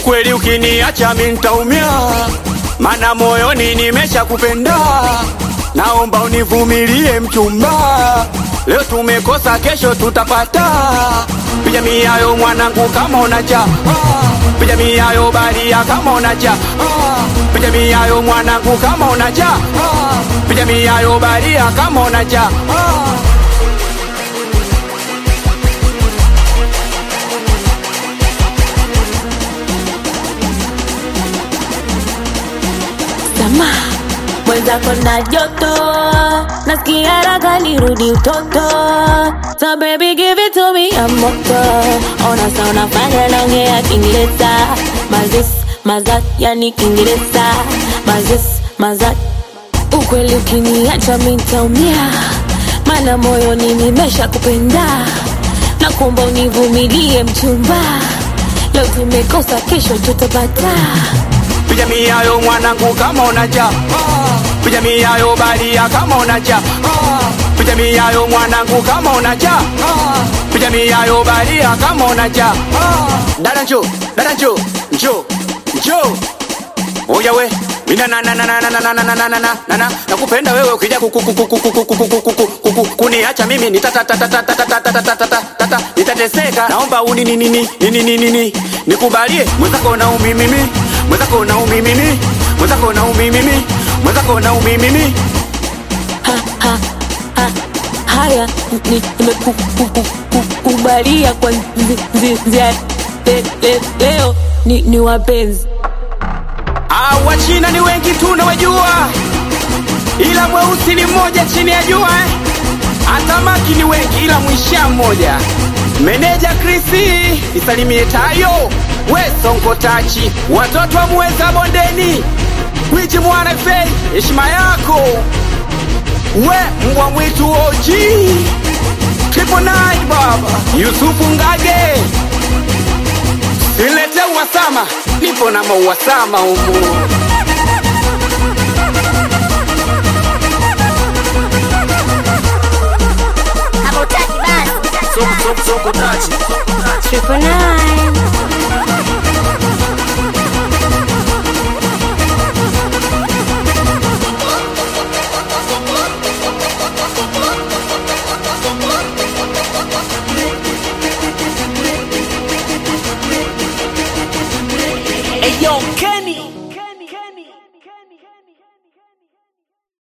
Ukweli ukiniacha mi ntaumia, mana moyoni nimesha kupenda. Naomba univumilie mchumba, leo tumekosa, kesho tutapata. Piga miayo mwanangu kama unacha ah. Piga miayo baria kama unacha ah. Piga miayo mwanangu kama unacha ah. Piga miayo baria kama unacha ah. Sama mwenzako na joto, nasikia raga nirudi utoto. So baby give it to me ya moto. Ona sa unafanya naongea Kiingereza, mazis mazat, yani Kiingereza, mazis mazat. Ukweli ukiniacha mi ntaumia, mana moyoni nimesha kupenda. Nakuomba univumilie mchumba, leo tumekosa, kesho tutapata. Piga miayo mwanangu kama unacha ah. Piga miayo baria kama unacha ah. Piga miayo mwanangu kama unacha ah. Piga miayo baria kama unacha ah. Dada njo, dada njo, njo, njo Oya we, mina na na na na na na na na na na na na na nakupenda wewe ukija kuku kuku kuku kuku kuku kuku kuku kuniacha mimi nitata tata tata tata tata tata tata nitateseka naomba uni ni ni ni ni ni ni ni nikubalie mwenzako na umi mimi mwenzako na umi mimi mwenzako na umi mimi mwenzako na umi mimi ha, ha, ha, haya ni- nimekukubalia kwa nzi- nzi- nzia le- le- leo ni, ni wapenzi Ah, Wachina ni wengi tu nawajua, ila mweusi ni mmoja chini ya jua eh. Atamaki ni wengi ila mwisha mmoja. Meneja Krisi isalimie Tayo, we Sonko Tachi, watoto wa Muheza bondeni, Gwiji mwana fei, heshima yako we mbwa mwitu oji Triple Nine baba Yusufu Ngage Silete uwasama, nipo na mauwasama humu. Hamutaki basi. Triple nine. Hey yo, Kenny.